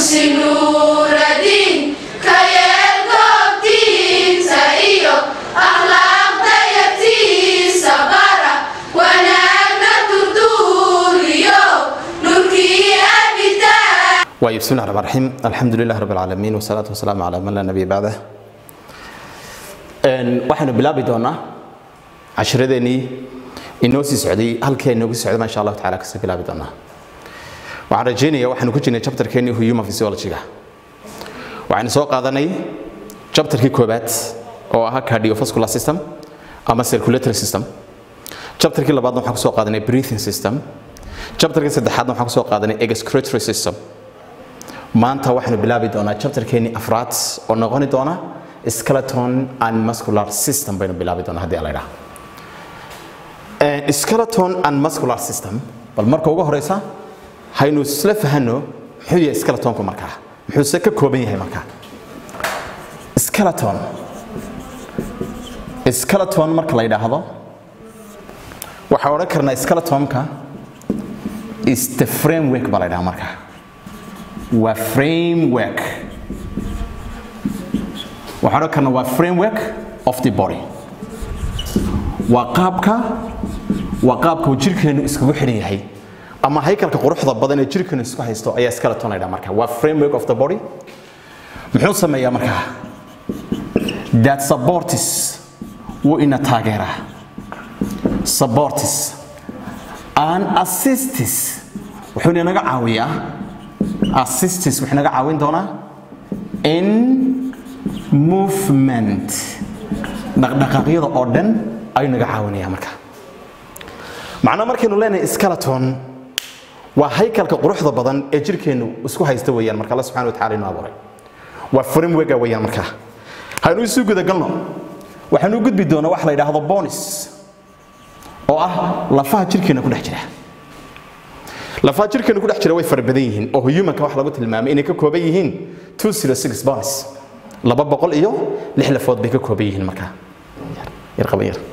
dugsi nuuraddiin ka yeel goobtiisa iyo akhlaaqda yatiisa bara wanaagna durduuriyo nurkii abidaa waayo bismi llahi raxmaan raxiim alxamdu lilah rabb alcaalamiin wasalaatu wasalaamu calaa man laa nabiya bacdah waxaynu bilaabi doonaa cashiradeenii inoo sii socday halkii ay noogu socday insha allahu tacala kasii bilaabi doonaa waxaan rajeynaya waxaanu ku jirnay chapterkeenii human physiology-ga waxaynu soo qaadanay chapterkii koobaad oo ahaa cardiovascular system ama circulatory system chapterkii labaadna waxaan kusoo qaadanay breathing system chapterkii saddexaadna waxaan kusoo qaadanay excretory system maanta waxaanu bilaabi doonaa chapterkeenii afraad oo noqoni doona skeleton and muscular system baynu bilaabi doonaa haddii la idhaha skeleton and muscular system bal marka ugu horeysa haynu isla fahanno muxuu yahay skeletonku markaa muxuuse ka kooban yahay markaa skeleton skeleton marka la yidhaahdo waxaan odhan karnaa skeletonka is the framework baa la yidhaha markaa waa framework waxaan odhan karnaa waa framework of the body waa qaabka waa qaabka uu jirkeenu iskugu xidhan yahay ama haykalka quruxda badan ee jirkeenu isku haysto ayaa skeleton la yidhaha marka waa framework of the body muxuu sameeyaa markaa that supports wuu ina taageeraa supports and assistis wuxuu inaga caawiyaa assistis wuxuu inaga caawin doonaa in movement dhaqdhaqaaqyada oo dhan ayuu naga caawinaya marka macnaa markaynu leenahay skeleton waa haykalka quruxda badan ee jirkeennu isku haysta weeyaan marka alla subxana wa tacala inuu abuuray waa frameworka weeyaan marka haynu isu gudagalno waxaanu u gudbi doonaa wax la yidhaahdo bonis oo ah lafaha jirkeena ku dhex jira lafaha jirkeena ku dhex jira way fara badan yihiin oo humanka wax lagu tilmaamay inay ka kooban yihiin 206 bones laba boqol iyo lix lafood bay ka kooban yihiin markaa yar qaban yar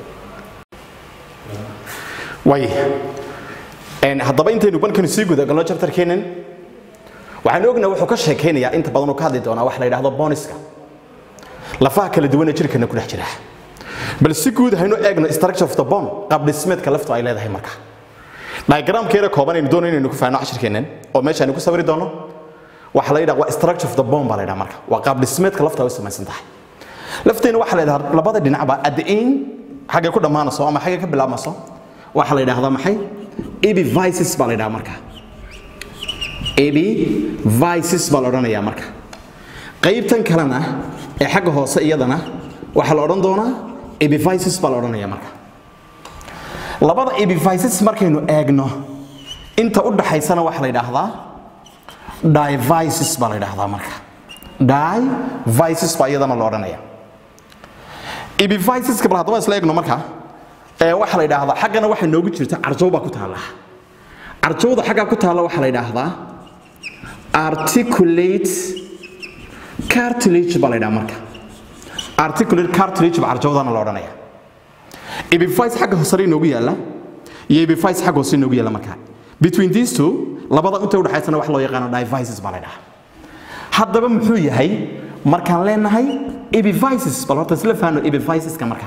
way haddaba intaynu balkanu sii gudagalno chapterkeenan waxaan ognaa wuxuu ka sheekaynayaa inta badan uu ka hadli doonaa wax la yidhaahdo boniska lafaha kala duwan ee jirkeena ku dhex jira bal si guud haynu eegno structure of the bone qaab dhismeedka laftu ay leedahay marka diagramkeeda kooban aynu doonayno inaynu ku faahno cashirkeenan oo meesha aynu ku sawiri doono waxa la yidhaha waa structure of the bone baa la yidhaha marka waa qaab dhismeedka laftu ay u samaysan tahay lafteena waxaa la yidhaha labada dhinacba at the end xaggay ku dhammaanayso ama xaggay ka bilaabmayso waxaa la yidhaahdaa maxay epivices baa la yidhaha marka epivices baa la odhanayaa marka qaybtan kalena ee xagga hoose iyadana waxaa la odhan doonaa epivices baa la odhanaya marka labada epivices markaynu eegno inta u dhaxaysana waxaa la yidhaahdaa divices baa la yidhaahdaa marka divices baa iyadana la odhanaya epiviceska bal haddaba isla eegno marka ee waxaa la yidhaahdaa xaggana waxaa noogu jirta carjow baa ku taalla carjowda xaggaa ku taalla waxaa la yidhaahdaa articulate cartilage baa la yidhaha marka articulate cartilage baa carjowdana la odhanaya epivice xagga hoosare inoogu yaalla iyo epivice xagga hoose inoogu yaalla marka between these two labada inta u dhaxaysana wax loo yaqaano divices baa la yidhaha haddaba muxuu yahay markaan leenahay epivices bal horta isla faano epiviceska marka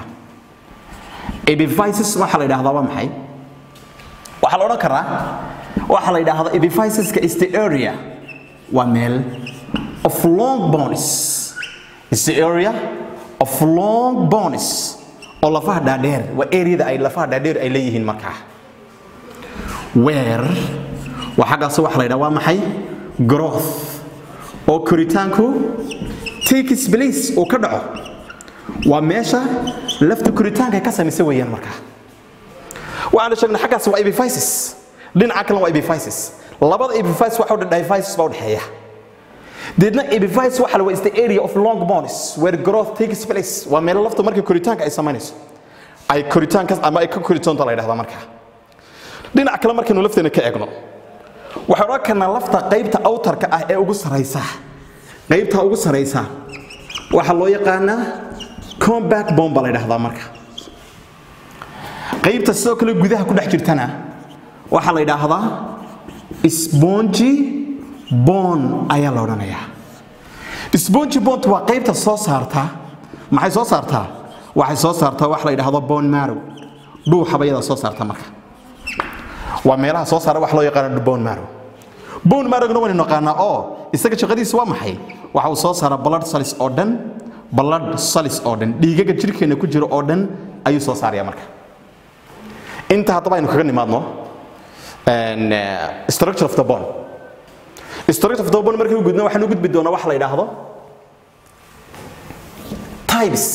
epivices waxaa la yidhahdaa waa maxay waxaa la odhan karaa waxaa la yidhaahdaa epiviceska is the area waa meel of long bones is the area of long bones oo lafaha dhaadheer waa areada ay lafaha dhaadheer ay leeyihiin markaa where waa xaggaas waxa la yidhaha waa maxay growth oo koritaanku takes place uu ka dhaco waa meesha lafta koritaanka ay ka samaysa weeyaan markaa waxaanu sheegnay xaggaas waa epivices dhinaca kalena waa epivices labada epivices waxa udhe divices baa udhexeeya deedna epivice waxa la waa is the area of long bones where growth takes place waa meelo lafta marka koritaanka ay samaynayso ay koritaankaas ama ay ka koritoonta la yidhahdaa markaa dhinaca kale markaynu lafteena ka eegno waxaan odhan karnaa lafta qaybta awtarka ah ee ugu saraysa qaybta ugu saraysa waxaa loo yaqaanaa comback bone baa la yidhahdaa marka qaybta sidoo kale gudaha ku dhex jirtana waxaa la yidhaahdaa spongy bone ayaa la odhanayaa spongy bond waa qaybta soo saarta maxay soo saartaa waxay soo saartaa wax la yidhaahdo bone marrow dhuuxa bayada soo saarta marka waa meelaha soo saara wax loo yaqaano bone marrow bone marrowgna waynu naqaanaa oo isaga shaqadiisa waa maxay waxa uu soo saaraa blood cells oo dhan blood cells oo dhan dhiigaga jirkeena ku jira oo dhan ayuu soo saaraya marka inta haddaba aynu kaga nimaadno and, uh, structure of the bone structure of the bone markii u gudno waxaan u gudbi doonaa wax la yidhaahdo types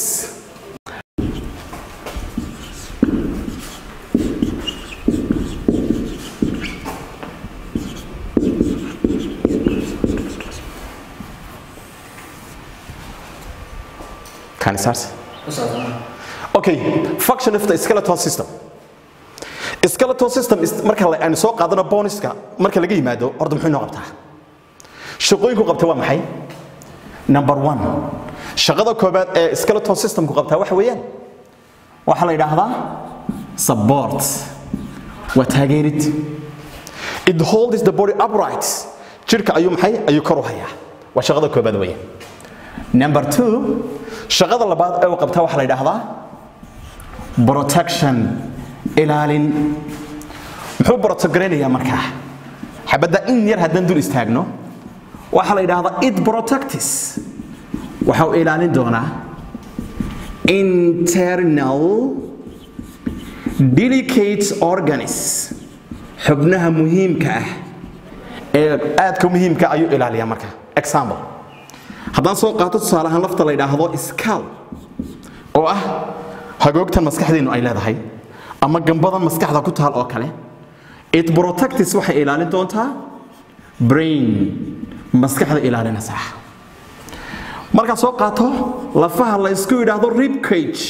Can I start? Okay, function of the skeletal system. skeletal system is marka la- aynu soo qaadano boniska marka laga yimaado horta muxuu inoo qabtaa shaqooyinku qabta waa maxay number one shaqada koobaad ee skeletal systemku qabtaa waxa weeyaan waxaa la yidhaahdaa support waa taageerid it holds the body upright jirka ayuu maxay ayuu kor u hayaa waa shaqada koobaad weeyaan number two shaqada labaad ee uu qabtaa waxaa la yidhaahdaa protection ilaalin muxuu protogranayaa markaa xabadda in yar haddaan dul istaagno waxaa la yidhaahdaa it protectis waxa uu ilaalin doonaa internal delicate organs xubnaha muhiimka ah ee aadka muhiimka ayuu ilaaliyaa marka example haddaan soo qaato tusaale ahaan lafta la yidhaahdo scal oo ah hagoogtan maskaxdeennu ay leedahay ama gambadan maskaxda ku taal oo kale it protectis waxay ilaalin doontaa brain maskaxda ilaalinaysa markaad soo qaato lafaha la isku yidhaahdo rib cage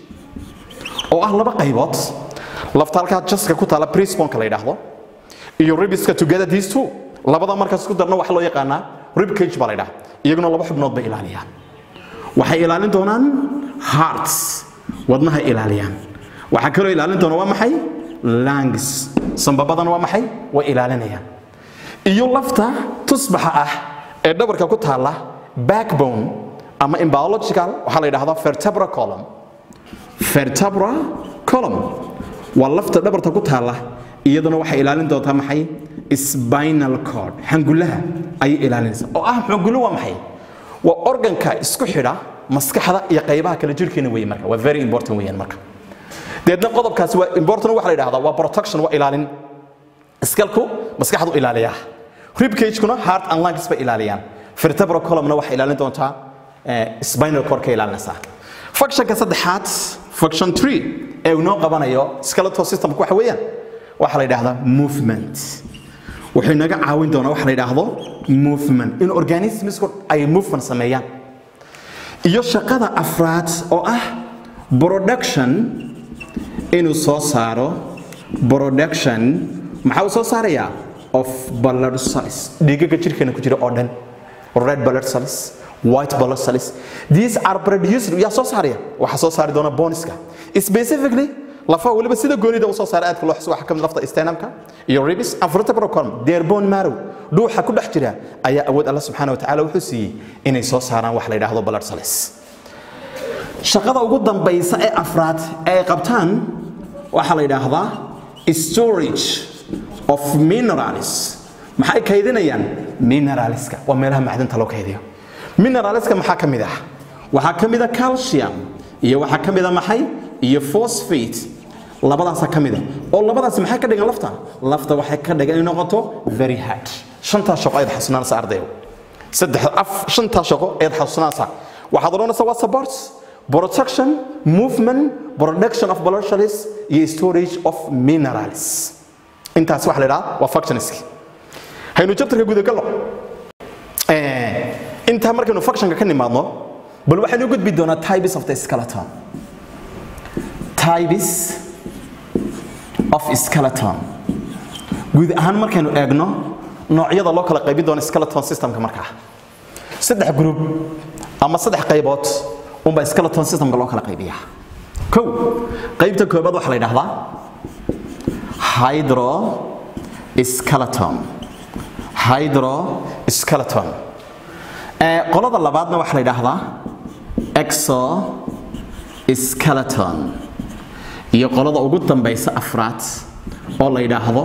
oo ah laba qaybood lafta halkaa jaska ku taala prisponka la yidhaahdo iyo ribiska together these two labada markaas isku darna waxa loo yaqaanaa rib cage baa la yidhaha iyaguna laba xubnood bay ilaaliyaan waxay ilaalin doonaan hearts wadnaha ilaaliyaan waxaa kaloo ilaalin doona waa maxay langs sambabadana waa maxay way ilaalinayaan iyo lafta tusbaxa ah ee dhabarka ku taalla backbone ama in biological waxaa la yidhahdaa vertebra column vertebra column waa lafta dhabarta ku taalla iyaduna waxay ilaalin doontaa maxay spinal cord xangulaha ayay ilaalinaysaa oo ah xangullo waa maxay waa organka isku xidha maskaxda iyo qaybaha kale jirkeena weeye marka waa very important weeyaan marka deedna qodobkaasi waa important waxa la yidhahdaa waa protection waa ilaalin iskalku maskaxdu ilaaliyaa rib cage-kuna heart and lungs bay ilaaliyaan vertebral column-na waxay ilaalin doontaa eh, spinal cord ka ilaalinaysaa functionka saddexaad function 3 ee uu noo qabanayo skeletal systemku waxa weeyaan waxaa la yidhaahdaa movement wuxuu inaga caawin doonaa waxa la yidhaahdo movement in organismisku ay movement sameeyaan iyo shaqada afraad oo ah production inuu soo saaro production maxaa uu soo saarayaa of blood cells dhiigaga jirkeena ku jira oo dhan red blood cells white blood cells these are produced yaa soo saaraya waxaa soo saari doona boniska specifically lafaha weliba sida goonida uu soo saara aadka loo xuso waxaa ka mid lafta sternumka iyo ribs and vertebral column their bone marrow dhuuxa ku dhex jira ayaa awood alla subxaana wa tacaala wuxuu siiyey inay soo saaraan wax la yidhaahdo blood cells shaqada ugu dambaysa ee afraad ee ay qabtaan waxaa la yidhaahdaa storage of minerals maxay kaydinayaan mineralska waa meelaha macdanta loo kaydiyo mineralska maxaa ka mid ah waxaa ka mid a calcium iyo waxaa ka mid a maxay iyo phosphate labadaasa ka mid a oo labadaasi maxay ka dhigan lafta lafta waxay ka dhigan inay noqoto very hard shantaa shaqo ayaad xasuunaanaysa ardayo saddex af shantaa shaqo ayaad xasuunaanaysaa waxaad odhanaysaa waa supports protection movement production of blood cells iyo storage of minerals intaas waxa la idhaha waa functionski haynu jabtarka gudagallo intaa markaynu functionka ka nimaadno bal waxaynu u gudbi doonaa types of the skeleton types of skeleton guud ahaan markaynu eegno noocyada loo kala qaybin doono skeleton systemka markaa saddex group ama saddex qaybood unbaa skeleton systemka loo kala qaybiyaa kow qaybta koobaad waxaa la yidhaahdaa hydro skeleton hydroskeleton ee qolada labaadna waxaa la yidhaahdaa exoskeleton iyo qolada ugu dambaysa afraad oo la yidhaahdo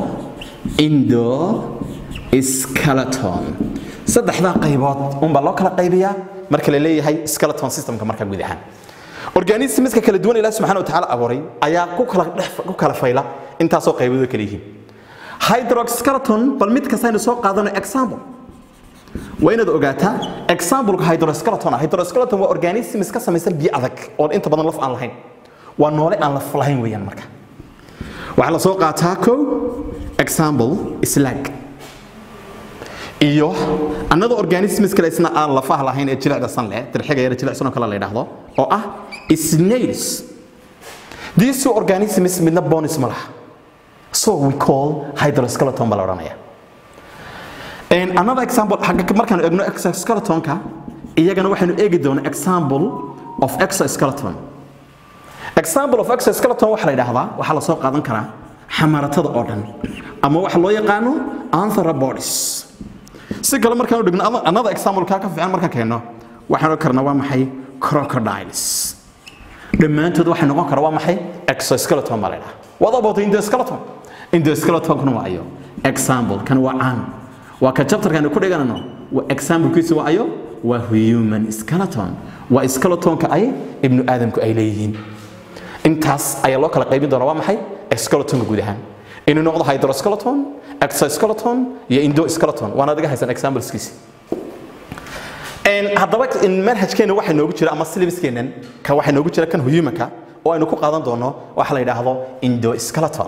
endoskeleton saddexdaa qaybood unbaa loo kala qaybiyaa marka la leeyahay skeleton systemka marka guud ahaan organismiska kala duwan ilaah subxaana wa tacaala abuuray ayaa ku kala dhex ku kala fayla intaasoo qaybood kala yihiin hydroskeleton bal mid kasta aynu soo qaadano example waa inaad ogaataa exampleka hydroskeleton hydroskeleton waa organisms ka samaysan biyo adag oo inta badan laf aan lahayn waa noole aan laf lahayn weeyaan marka waxaa la soo qaataa kow example slag iyo another organisms kale isna aan lafaha lahayn ee jilicda san leh dirxiga yar jilicsan oo kale la yidhaahdo oo ah snails these two organisms midna bonis ma laha so we call hydroskeleton baa la odhanaya another example xagga markaan eegno exoskeletonka iyagana waxaynu eegi doonaa example of exoskeleton example of exoskeleton waxaa la yidhaahdaa waxaa la soo qaadan karaa xamaratada oo dhan ama waxa loo yaqaano anthropods si kale markaan dhigno another example ka ka fiican markaan keenno waxaan oran karnaa waa maxay crocodiles dhammaantood waxay noqon karaa waa maxay exoskeleton baa la yidhaha what about endoskeleton endoskeleton waa ayo example kan waa caan waa ka chapterkan ku dhiganano waa examplekiisu waa ayo waa human skeleton waa skeletonka ay ibnu aadamku ay leeyihiin intaas ayaa loo kala qaybin doonaa waa maxay skeletonka guud ahaan inuu noqdo hydroskeleton exoskeleton iyo endoskeleton waana adiga haysan exampleskiisi haddaba manhajkeena waxaa noogu jira ama syllabuskeenan ka waxaa noogu jira kan humanka oo aynu ku qaadan doono waxa la yidhaahdo endoskeleton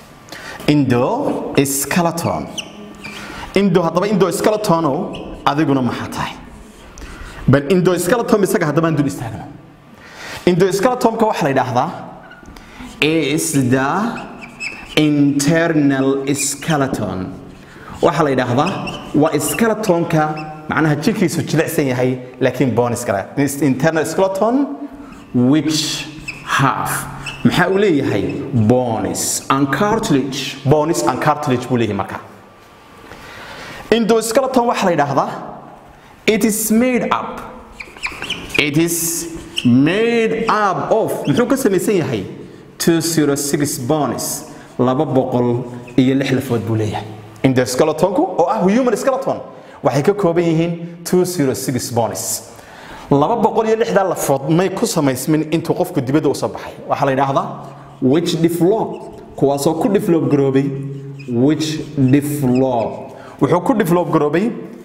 endoskeleton indo haddaba endoskeleton adiguna maxaa tahay bal endoskeleton isaga haddaba aan dul istaagno endoskeletonka waxaa la yidhaahdaa is the internal skeleton waxaa la yidhaahdaa waa skeletonka macnaha jirkiisu jilicsan yahay laakiin bonis kale internal skeleton which have maxaa uu leeyahay bonis and cartilage bonis and cartilage buu leeyahay marka endoskeleton waxaa la yidhaahdaa it is made up it is made up of muxuu ka samaysan yahay 206 bonis laba boqol iyo lix lafood buu leeyahay endoskeletonku oo ah human skeleton waxay ka kooban yihiin 206 bonis laba boqol iyo lixdaa lafood may ku samaysmin intuu qofku dibadda usoo baxay waxaa la yidhaahdaa which develop kuwaasoo ku develop garoobay which develop wuxuu ku develop garoobay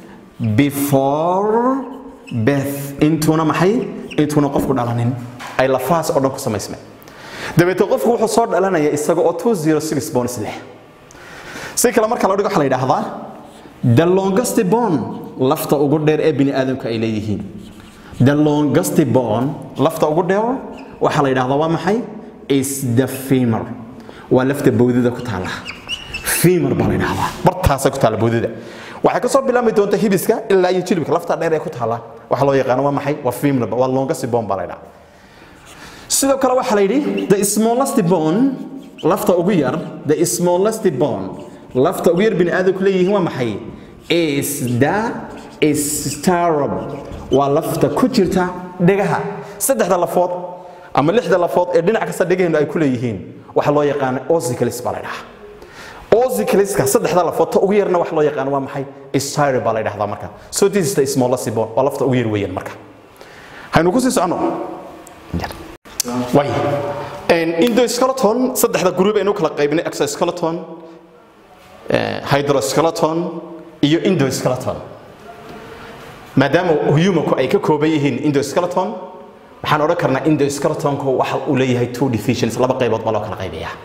before beth intuuna maxay intuuna qofku dhalanin ay lafahaas oo dhan ku samaysmeen dabeetee qofku wuxuu soo dhalanaya isaga oo 206 bones leh si kale marka la dhigo waxaa la yidhaahdaa the longest bone lafta ugu dheer ee bini aadamka ay leeyihiin the longest bone lafta ugu dheer waxaa la yidhaahdaa waa maxay is the femur waa lafta bowdada ku taala femur baa la yidhaahdaa bartaasay ku taala bowdada waxay ka soo bilaabmi doontaa hibiska ilaa iyo jilibka lafta dheer ee ku taala waxaa loo yaqaano waa maxay waa femur waa longest bone baa la yidhaahdaa sidoo kale waxaa la yidhi the smallest bone lafta ugu yar the smallest bone lafta ugu yar bini aadamku leeyihiin waa maxay is the starab waa lafta ku jirta dhegaha saddexda lafood ama lixda lafood ee dhinac kasta dhegaheenu ay ku leeyihiin waxaa loo yaqaana ossicles baa la ydhahaa ossicleska saddexda lafood ta ugu yarna waxa loo yaqaano waa maxay starab baa la ydhahdaa marka so this is the smallest bone waa lafta ugu yar weeyaan marka haynu ku sii soconno way endoskeleton saddexda group aynu kala qaybinay exoskeleton hydroskeleton iyo endoskeleton maadaama humanku ay ka kooban yihiin endoskeleton waxaan odhan karnaa endoskeletonku waxa uu leeyahay two divisions laba qaybood baa loo kala qaybiyaa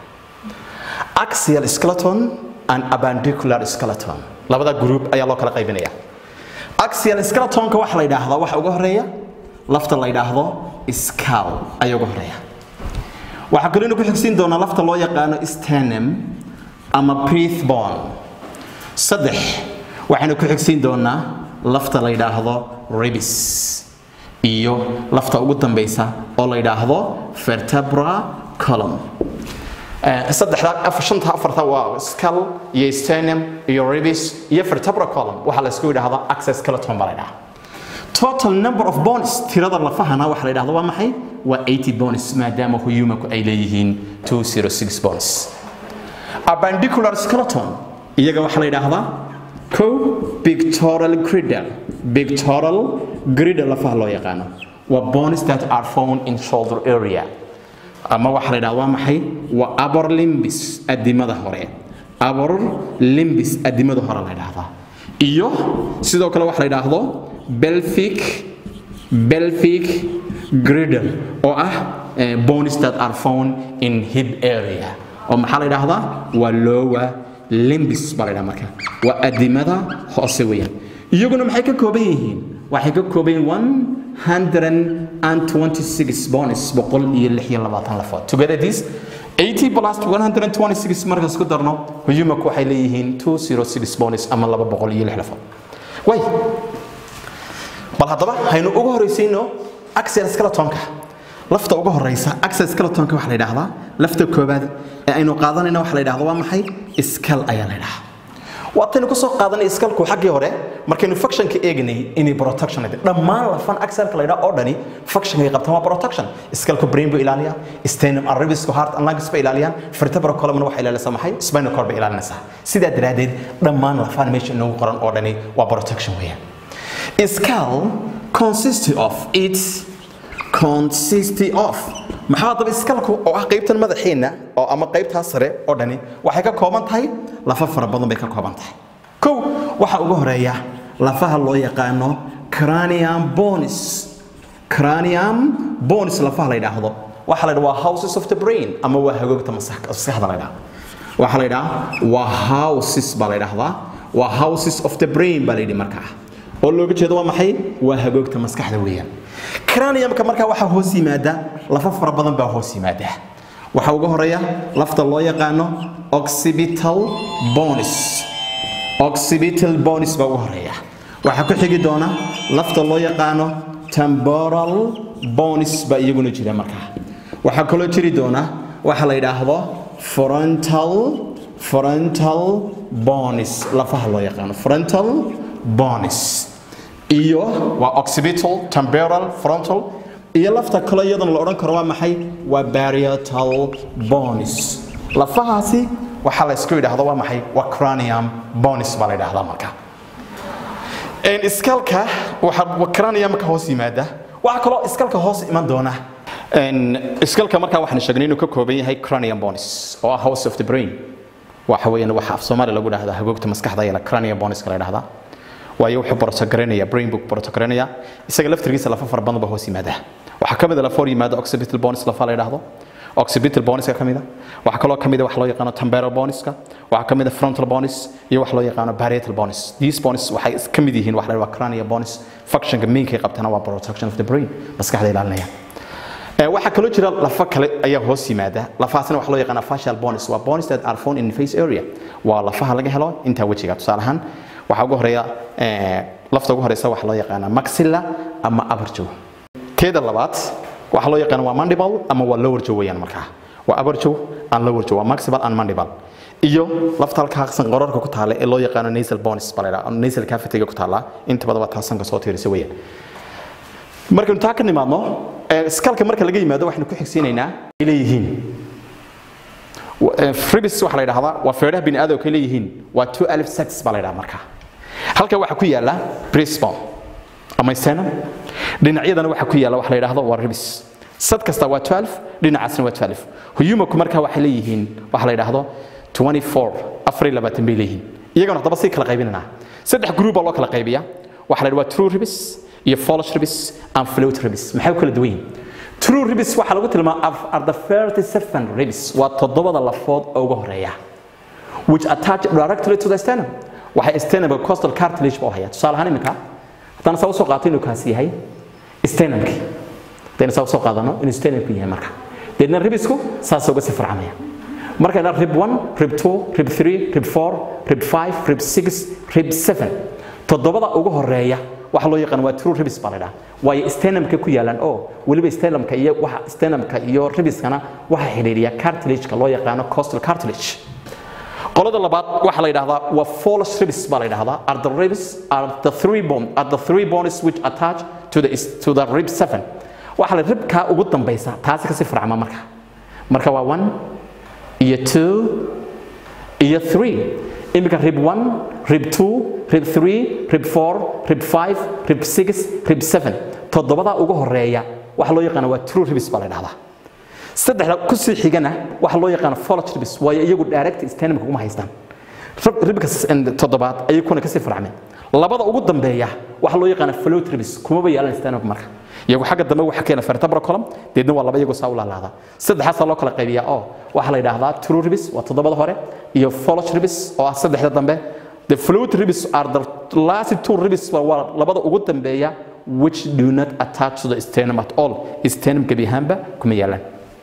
axial skeleton and appendicular skeleton labada group ayaa loo kala qaybinaya axial skeletonka waxa la yidhaahdaa waxa uga horeeya lafta la yidhaahdo skull ayaa uga horeeya waxaa kaloo ku xigsiin doonaa lafta loo yaqaano sternum ama breathbone saddex waxaynu ku xigsiin doonaa lafta la yidhaahdo ribis iyo lafta ugu dambaysa oo la yidhaahdo vertebra column saddexda afar shanta afarta waa skull iyo sternum iyo ribs iyo vertebral column waxaa la isku yidhaahdaa access skeleton baa la yidhaha total number of bones tirada lafahana waxa la yidhahdo waa maxay waa 80 bones maadaama humanku ay leeyihiin 206 bones appendicular skeleton iyaga waxaa la yidhaahdaa ko pictorial griddle pictorial griddle lafaha loo yaqaano waa bones that are found in shoulder area ama waxaa la yidhahda waa maxay waa abor limbis adimada hore abor limbis adimada hore la yidhaahdaa iyo sidoo kale waxa la yidhaahdo belfic belfic griddle oo ah bones that are found in hip area oo maxaa la yidhaahdaa waa lower limbis baa la yidhaha marka waa adimada hoose weeyaan iyaguna maxay ka kooban yihiin waxay ka kooban yihiin 126 bones boqol iyo lix iyo labaatan lafood together this 80 plus 126 markaas ku darno humanku waxay leeyihiin 206 bones ama laba boqol iyo lix lafood way bal haddaba haynu ugu horreysiino axial skeletonka lafta ugu horeysa axial skeletonka waxaa la yidhaahdaa lafta koobaad ee aynu qaadanayna waxaa la yidhahdaa waa maxay iskal ayaa la yidhahaa waataynu kusoo qaadanay iskalku xaggii hore markaynu functionka eegnay inay protection ay dhammaan lafan axialka la yidhaha oo dhani functionka ay qabtaan waa protection iskalku brain buu ilaaliyaa sternum and ribisku heart and lungs bay ilaaliyaan vertebral column waxay ilaalisaa maxay spinal cord bay ilaalinaysaa sidaa daraaddeed dhammaan lafan meesha inoogu qoran oo dhani waa protection weeyaan skull consists of its consist of maxaa daba iskalku oo ah qaybtan madaxiina oo ama qaybtaa sare oo dhani waxay ka kooban tahay lafa fara badan bay ka kooban tahay kow waxaa ugu horeeya lafaha loo yaqaano cranium bones cranium bones lafaha la yidhaahdo waxaa la yidhaha waa houses of the brain ama waa hagoogta maskaxda la yidhaha waxaa la yidhaha waa houses baa la yidhaahdaa waa houses of the brain baa la yidhi markaa oo looga jeedo waa maxay waa hagoogta maskaxda weeyaan craniumka markaa waxaa hoos yimaada lafa fara badan baa hoos yimaada waxaa uga horeeya lafta loo yaqaano occipital bones occipital bones baa uga horeeya waxaa ku xigi doona lafta loo yaqaano temporal bones baa iyaguna jira markaa waxaa kaloo jiri doona waxa la yidhaahdo frontal frontal bones lafaha loo yaqaano frontal bones iyo waa occipital temporal frontal iyo lafta kale iyadana la odhan karo waa maxay waa parietal bones lafahaasi waxaa la isku yidhaahdo waa maxay waa cranium bones baa la yidhaahdaa marka iskalka waxaa craniumka hoos yimaada waxaa kaloo iskalka hoos iman doona iskalka markaa waxaan sheegnay inuu ka kooban yahay cranium bones oo ah house of the brain waxa weeyaan waxa af soomaali lagu dhahdaa hagoogta maskaxda ayaa cranium boneska la yidhahdaa waayo wuxuu protogaraynaya brain book protogaraynaya isaga laftirkiisa lafa fara badan baa hoos yimaada waxaa ka mid a lafa hor yimaada occipital bones lafa la yidhaahdo occipital boneska ka mid a waxaa kaloo ka mid a wax loo yaqaano temporal boneska waxaa ka mid a frontal bones iyo wax loo yaqaano parietal bones these bones waxay ka mid yihiin wax la yidhahdo cranial bones functionka mainkay qabtana waa protection of the brain maskaxda ilaalinaya waxaa kaloo jira lafa kale ayaa hoos yimaada lafahaasna waxa loo yaqaana facial bones waa bones that are found in face area waa lafaha laga helo intaa wejiga tusaale ahaan waxaa ugu horeeya lafta ugu horeysa waxaa loo yaqaanaa maxilla ama upper jaw teeda labaad waxaa loo yaqaana waa mandible ama waa lower jaw weeyaan markaa waa upper jaw and lower jaw waa maximal and mandible iyo lafta halka haqsan qororka ku taala ee loo yaqaano nasal bones baa la yidhaha nasal cavity ku taala inta badan waa taasanka soo tiirisa weeyaan markaynu taa ka nimaadno skalka marka laga yimaado waxaynu ku xigsiinaynaa ay leeyihiin fribis waxaa la yidhahdaa waa feedhaha bini aadamka ay leeyihiin waa two alif sex baa la yidhaha markaa halka waxaa ku yaala brisbon ama sternum dhinacyadana waxaa ku yaala waxa la yidhaahdo waa ribis sad kasta waa 12 dhinacaasna waa 12 huyumaku markaa waxay leeyihiin waxa la yidhaahdo 24 afar iyo labaatan bay leeyihiin iyagana haddaba si kala qaybinanaa saddex group baa loo kala qaybiyaa waxa la yidhahdo waa true ribis iyo false ribis and float ribis maxay u kala duwan yihiin true ribis waxaa lagu tilmaamaa are the 37 ribis waa toddobada lafood oo uga horeeya which attach directly to the sternum waxay sternum costal cartilage buu hayaa tusaale ahaan iminka haddaan saa usoo qaato inuu kaasi yahay sternumkii haddayna saa usoo qaadano inuu sternumku yahay marka deedna ribisku saas uga sii farcamaya markayna rib 1 rib 2 rib 3 rib 4 rib 5 rib 6 rib 7 toddobada ugu horeeya waxa loo yaqaan waa true ribs baa la dhahaa waayo stenumka ku yaalaan oo weliba stenumka iyo waxa stenumka iyo ribiskana waxa xidhiidhiya cartilage-ka loo yaqaano costal cartilage qolada labaad waxa la yidhahdaa waa false ribs baa la yidhahdaa are the ribs are the three bone are the three bones which attach to the to the rib seven waxa la ribka ugu dambaysa taasi kasi farcama marka marka waa one iyo two iyo three iminka rib one rib two rib three rib four rib five rib six rib seven toddobada ugu horeeya waxa loo yaqaana waa true ribs baa la yidhahdaa saddexda ku sii xigana waxa loo yaqaano follow ribs waayo iyagu direct stenumka kuma haystaan ribka toddobaad ayay kuna kasii farcmeen labada ugu dambeeya waxa loo yaqaana float ribs kumaba yaalan stenumka marka iyagu xagga dambe waxa keena vertebral column deedna waa laba iyagoo saa u laalaada saddexaasaa loo kala qaybiyaa oo waxaa la yidhaahdaa true ribs waa toddobada hore iyo follow ribs oo ah saddexda dambe the float ribs are the last two ribs waa labada ugu dambeeya which do not attach to the sternum at all sternum gebi ahaanba kuma yaalaan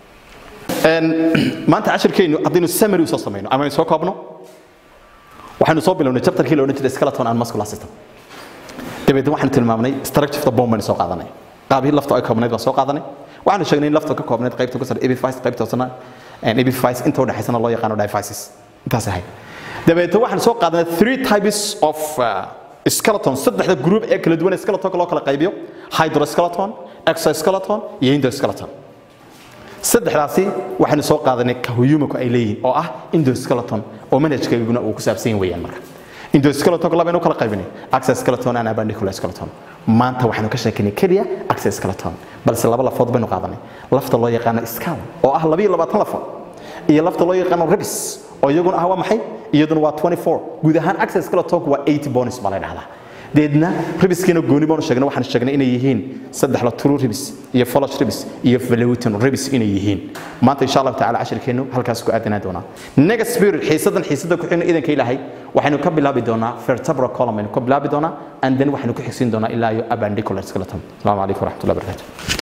maanta cashirkeennu haddaynu summary usoo samayno ama aynu soo koobno waxaynu soo bilownay chapterkii la odhan jiray skeleton and muscular system dabeedna waxaanu tilmaamnay structure of the bone baynu soo qaadanay qaabihii lafta ay koobnayd baan soo qaadanay waxaanu sheegnay in lafta ka koobnayd qaybta ku sar epiphyse qaybta hoosena epiphyse inta u dhexaysana loo yaqaano diaphysis intaas ahayd dabeedna waxaanu soo qaadanay three types of skeleton saddexda group ee kala duwan ee skeletonka loo kala qaybiyo hydroskeleton exoskeleton iyo endoskeleton saddexdaasi waxaynu soo qaadanay ka huyumanku ay leeyihiin oo ah endoskeleton oo manhajkeeguna uu ku saabsan yahay weeyaan marka endoskeletonka labaynu kala qaybinay access skeleton and appendicular skeleton maanta waxaanu ka sheekinay keliya access skeleton balse laba lafood baynu qaadanay lafta loo yaqaano skull oo ah labiyo labaatan lafood iyo lafta loo yaqaano ribs oo iyaguna ah waa maxay iyaduna waa 24 guud ahaan access skeletonku waa 80 bonus baa la dhahdaa deedna ribiskiina gooni baanu sheegnay waxaan sheegnay inay yihiin saddex la true ribs iyo follow ribs iyo velutin ribs inay yihiin maanta insha Allah taala cashirkeenu halkaas ku aadanaa doonaa next spirit xiisadan xiisada ku xigna idanka ilaahay waxaynu ka bilaabi doonaa vertebral column aynu ka bilaabi doonaa and then waxaynu ku xigsiin doonaa ilaa iyo appendicular skeleton assalamu alaykum warahmatullahi wabarakatuh